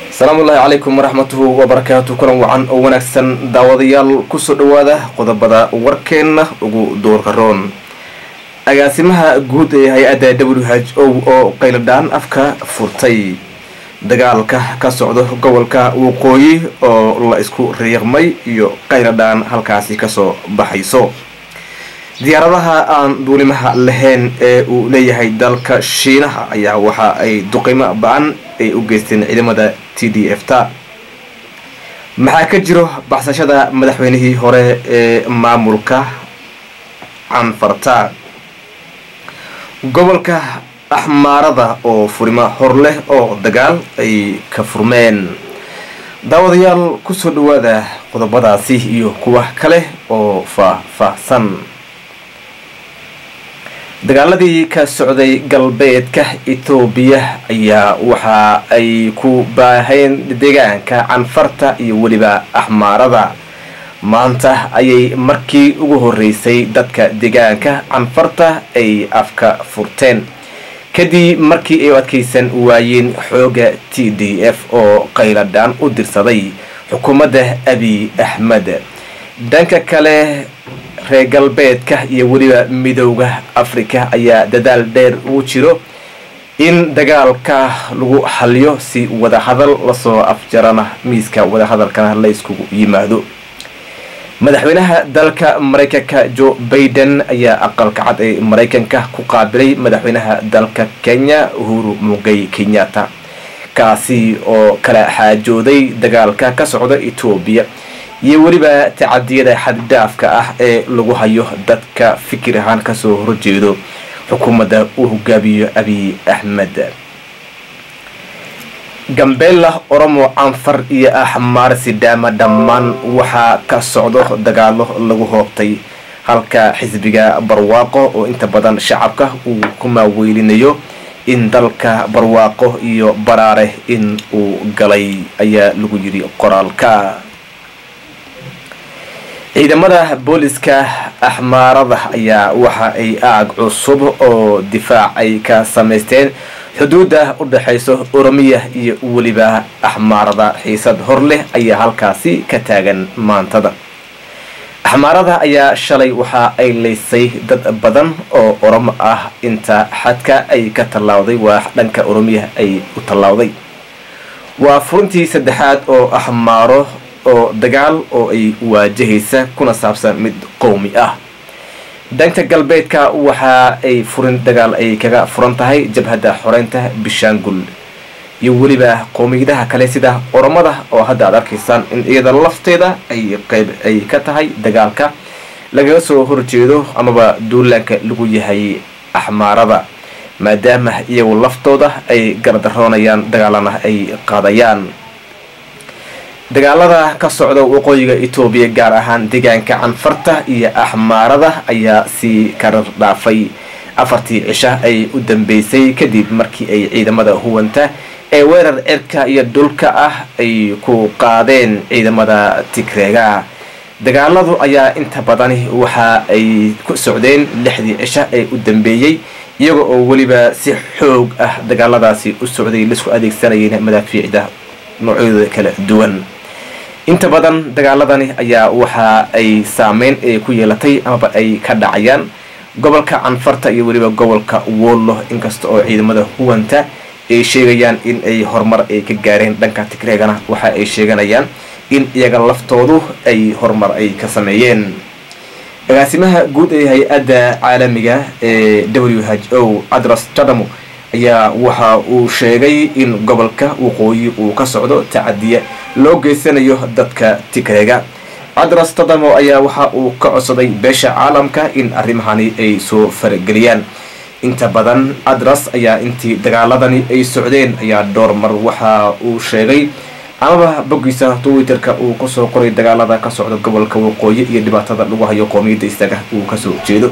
asalaamu ullaahi calaykum waraxmatuhu wabarakaatu kulan wacan oo wanaagsan daawadayaal kusoo dhawaada qodobada warkeenna ugu doorka roon agaasimaha guud ee hay-adda w h o oo qayladhaan afka furtay dagaalka ka socdo gobolka waqooyi oo la isku riiqmay iyo qayladhaan halkaasi kasoo baxayso diyaaradaha aan duulimaha lahayn ee uu leeyahay dalka shiinaha ayaa waxa ay duqimo ba-an ay u geysteen ciidamada t d f ta maxaa ka jiro baxsashada madaxweynihii hore ee maamulka canfarta gobolka axmaarada oo furimo hor leh oo dagaal ay ka furmeen daawadayaal kusoo dhawaada qodobadaasi iyo kuwa kale oo faah-faahsan dagaaladii ka socday galbeedka etoobiya ayaa waxa ay ku baaheen deegaanka canfarta iyo weliba axmaarada maanta ayay markii ugu horeysay dadka deegaanka canfarta ay afka furteen kadib markii ay u adkaysan waayeen xooga t d f oo qayladhaan u dirsaday xukuumadda abiy axmed dhanka kale reer galbeedka iyo weliba midowda africa ayaa dadaal dheer ugu jiro in dagaalka lagu xaliyo si wadahadal lasoo afjarana miiska wadahadalkana la yskugu yimaado madaxweynaha dalka maraykanka joe baiden ayaa aqalka cad ee maraykanka ku qaabilay madaxweynaha dalka kenya uhuru mugay kenyatta kaasi oo kala xaajooday dagaalka ka socda etoobiya iyo weliba tacadiyada xaddhaafka ah ee lagu hayo dadka fikir ahaan kasoo horjeedo xukuumadda uu hogaamiyo abiy axmed gambeella oromo canfar iyo axmaar sidaama dhammaan waxaa ka socdo dagaalo lagu hoobtay halka xisbiga barwaaqo oo inta badan shacabka uu ku maaweylinayo in dalka barwaaqo iyo baraare in uu galay ayaa lagu yidhi qoraalka ciidamada booliska axmaarada ayaa waxa ay aag cusub oo difaac ay ka samaysteen xuduudda u dhexayso oromiya iyo weliba axmaarada xiisad hor leh ayaa halkaasi ka taagan maantada axmaarada ayaa shalay waxa ay laysay dad badan oo oromo ah inta xadka ay ka tallaawday waa dhanka oromiya ay u tallaawday waa furintii saddexaad oo axmaaro oo dagaal oo ay waajahaysa kuna saabsan mid qowmi ah dhanka galbeedka waxa ay furin dagaal ay kaga furan tahay jabhadda xoreynta bishaangul iyo weliba qowmiyadaha kale sida oromada oo hadda aad arkaysaan in iyada lafteeda ay qeyb ay ka tahay dagaalka lagaga soo horjeedo amaba duulaanka lagu yahay axmaarada maadaama iyagu laftooda ay gardaroonayaan dagaalana ay qaadayaan dagaalada ka socda waqooyiga etoobiya gaar ahaan deegaanka canfarta iyo axmaarada ayaa sii karar dhaafay afartii cisha ay u dambeysay kadib markii ay ciidamada huwanta ee weerar cirka iyo dhulka ah ay ku qaadeen ciidamada tigreega dagaaladu ayaa inta badani waxa ay ku socdeen lixdii cisha ee u dambeeyey iyaga oo weliba si xoog ah dagaaladaasi u socday laisku adeegsanayeen madaafiicda noocyadooda kala duwan inta badan dagaaladani ayaa waxa ay saameyn ee ku yeelatay amaba ay ka dhacayaan gobolka canfarta iyo weliba gobolka wollo inkasta oo ciidamada huwanta ay sheegayaan in ay horumar ay ka gaareen dhanka tigreegana waxa ay sheeganayaan in iyaga laftoodu ay horumar ay ka sameeyeen agaasimaha guud ee hay-adda caalamiga ee w h o adras jadamo ayaa waxa uu sheegay in gobolka waqooyi uu ka socdo tacadiya loo geysanayo dadka tigreega cadras tadamo ayaa waxa uu ka codsaday beesha caalamka in arrimahani ay soo farageliyaan inta badan adras ayaa intii dagaaladani ay socdeen ayaa dhowr mar waxa uu sheegay amaba boggiisa twitterka uu kusoo qoray dagaalada ka socda gobolka waqooyi iyo dhibaatada lagu hayo qoomiyadda isaga uu kasoo jeedo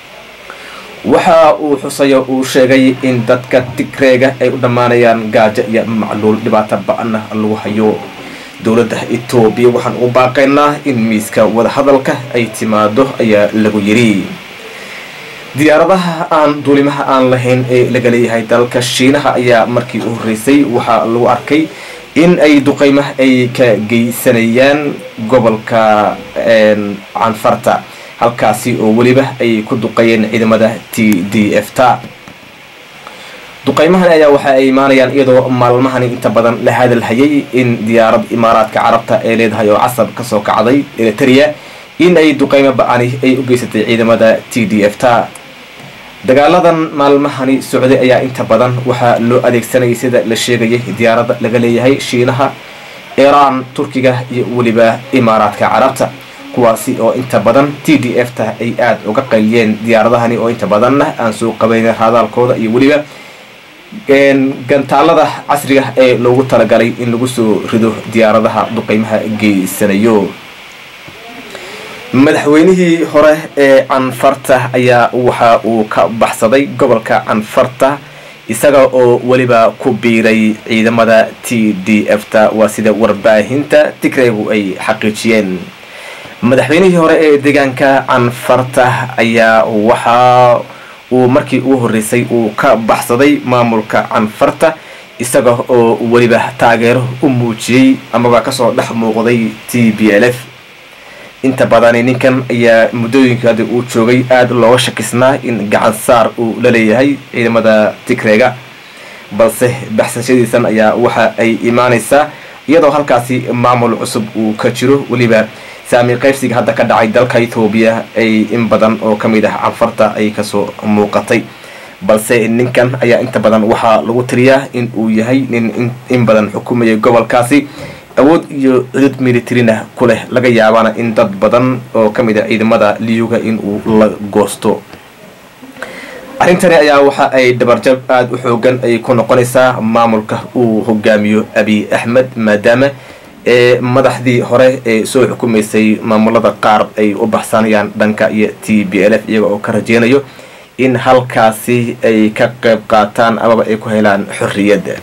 waxa uu xusayo uu sheegay in dadka tigreega ay u dhammaanayaan gaajo iyo macluul dhibaato ba-ana lagu hayo dowladda etoobiya waxaan ugu baaqaynaa in miiska wadahadalka ay timaado ayaa lagu yidhi diyaaradaha aan duulimaha aan lahayn ee laga leeyahay dalka shiinaha ayaa markii u horreysay waxaa lagu arkay in ay duqeymo ay ka geysanayaan gobolka canfarta halkaasi oo weliba ay ku duqeeyeen ciidamada t d f ta duqeymahan ayaa waxa ay imaanayaan iyadoo maalmahani inta badan la hadalhayay in diyaarad imaaraadka carabta ee leedahay oo casab kasoo kacday eritrea in ay duqeymo ba-ani ay u geysatay ciidamada t d f ta dagaaladan maalmahani socday ayaa inta badan waxaa loo adeegsanayay sida la sheegayay diyaaradda laga leeyahay shiinaha iiraan turkiga iyo weliba imaaraadka carabta kuwaasi oo inta badan t d f ta ay aada uga qayliyeen diyaaradahani oo inta badanna aan soo qabayna raadaalkooda iyo weliba gantaalada casriga ee loogu talagalay in lagu soo rido diyaaradaha duqeymaha geysanayo madaxweynihii hore ee canfarta ayaa waxa uu ka baxsaday gobolka canfarta isaga oo weliba ku biiray ciidamada t d f ta waa sida warbaahinta tigraygu ay xaqiijiyeen madaxweynihii hore ee deegaanka canfarta ayaa waxa uu markii ugu horreysay uu ka baxsaday maamulka canfarta isaga oo weliba taageero u muujiyey amaba kasoo dhex muuqday t b l f inta badani ninkan ayaa muddooyinka hadda uu joogay aada looga shakisnaa in gacan saar uu la leeyahay ciidamada tigrega balse baxsashadiisan ayaa waxa ay imaaneysaa iyadoo halkaasi maamul cusub uu ka jiro weliba saami qaybsiga hadda ka dhacay dalka ethoobiya ay in badan oo ka mid ah canfarta ay kasoo muuqatay balse ninkan ayaa inta badan waxaa lagu tiriyaa in uu yahay nin in badan xukumayay gobolkaasi awood iyo cudud militarina ku leh laga yaabana in dad badan oo ka mid a ciidamada liyuga in uu la goosto arrintani ayaa waxa ay dabarjab aada u xoogan ay ku noqonaysaa maamulka uu hogaamiyo abiy axmed maadaama ee madaxdii hore ee soo xukumaysay maamulada qaar ay u baxsanayaan dhanka iyo t b l f iyaga oo ka rajeynayo in halkaasi ay ka qeyb qaataan amaba ay ku helaan xorriyadda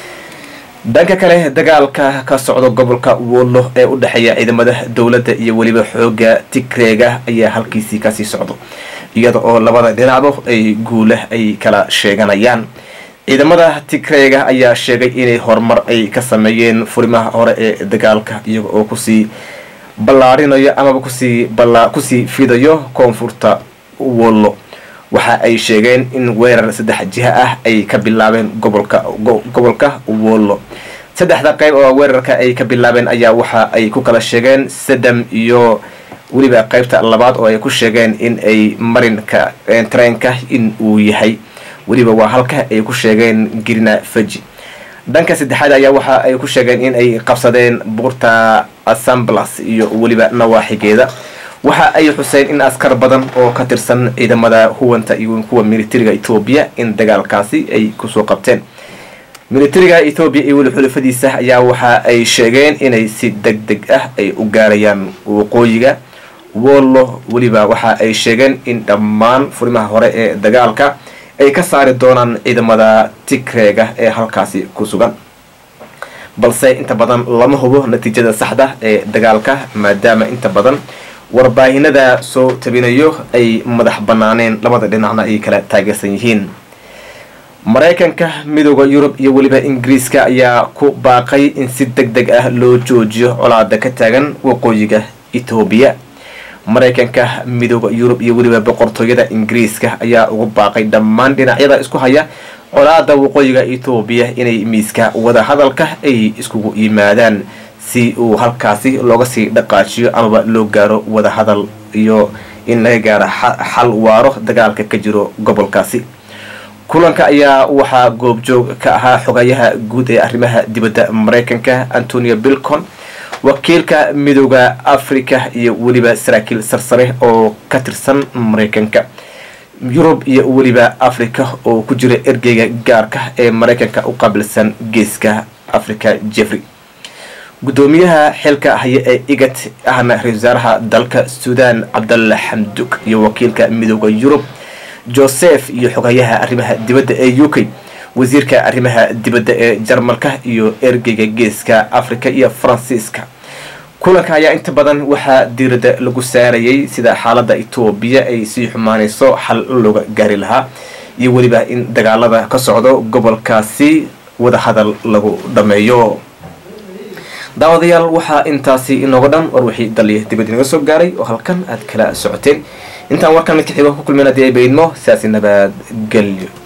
dhanka kale dagaalka ka socda gobolka wollo ee u dhexeeya ciidamada dowladda iyo weliba xooga tigreega ayaa halkiisii kasii socdo iyada oo labada dhinacba ay guula ay kala sheeganayaan ciidamada tigreega ayaa sheegay inay horumar ay ka sameeyeen furimaha hore ee dagaalka iyaga oo kusii ballaarinayo amaba kusii kusii fidayo koonfurta wollo waxa ay sheegeen in weerar saddex jiha ah ay ka bilaabeen gobolka gobolka wollo saddexda qeyb oo weerarka ay ka bilaabeen ayaa waxa ay ku kala sheegeen sadam iyo weliba qeybta labaad oo ay ku sheegeen in ay marinka treenka in uu yahay weliba waa halka ay ku sheegeen girina faji dhanka saddexaad ayaa waxa ay ku sheegeen in ay qabsadeen buurta assamblas iyo weliba nawaaxigeeda waxa ay xuseen in askar badan oo ka tirsan ciidamada huwanta iyo kuwa militariga etoobiya in dagaalkaasi ay kusoo qabteen militariga etoobiya iyo weli xulafadiisa ayaa waxa ay sheegeen inay si deg deg ah ay u gaarayaan waqooyiga wollo weliba waxa ay sheegeen in dhammaan furimaha hore ee dagaalka ay ka saari doonaan ciidamada tigreega ee halkaasi ku sugan balse inta badan lama hubo natiijada saxda ee dagaalka maadaama inta badan warbaahinada soo tabinayo ay madax banaaneen labada dhinacna ay kala taageersan yihiin maraykanka midooda yurub iyo weliba ingiriiska ayaa ku baaqay in si deg deg ah loo joojiyo colaada ka taagan waqooyiga etoobiya maraykanka midooda yurub iyo weliba boqortooyada ingiriiska ayaa ugu baaqay dhammaan dhinacyada isku haya colaada waqooyiga etoobiya inay miiska wada hadalka ay iskugu yimaadaan si uu halkaasi looga sii dhaqaajiyo amaba loo gaaro wada hadal iyo in laga gaaro xal waaro dagaalka ka jiro gobolkaasi kulanka ayaa waxaa goobjoog ka ahaa xogayaha guud ee arrimaha dibadda maraykanka antonio bilcon wakiilka midooda africa iyo weliba saraakiil sarsare oo ka tirsan maraykanka yurub iyo weliba africa oo ku jira ergeyga gaarka ee maraykanka u qaabilsan geeska africa jeffrey gudoomiyaha xilka haya ee igat ahna ra-isul wasaaraha dalka suudan cabdalla xamdug iyo wakiilka midooda yurub joseph iyo xogayaha arrimaha dibadda ee u k wasiirka arrimaha dibadda ee jarmalka iyo ergeyga geeska africa iyo faransiiska kulanka ayaa inta badan waxaa diirada lagu saarayay sida xaalada etoobiya ay sii xumaanayso xal looga gaari lahaa iyo weliba in dagaalada ka socdo gobolkaasi wadahadal lagu dhameeyo daawadayaal waxaa intaasi inooga dhan war wixii daliya dibad inaga soo gaaray oo halkan aad kala socoteen intaan warkan mid ka xigo ku kulmin haddii ay baydmo sidaasi nabadgelyo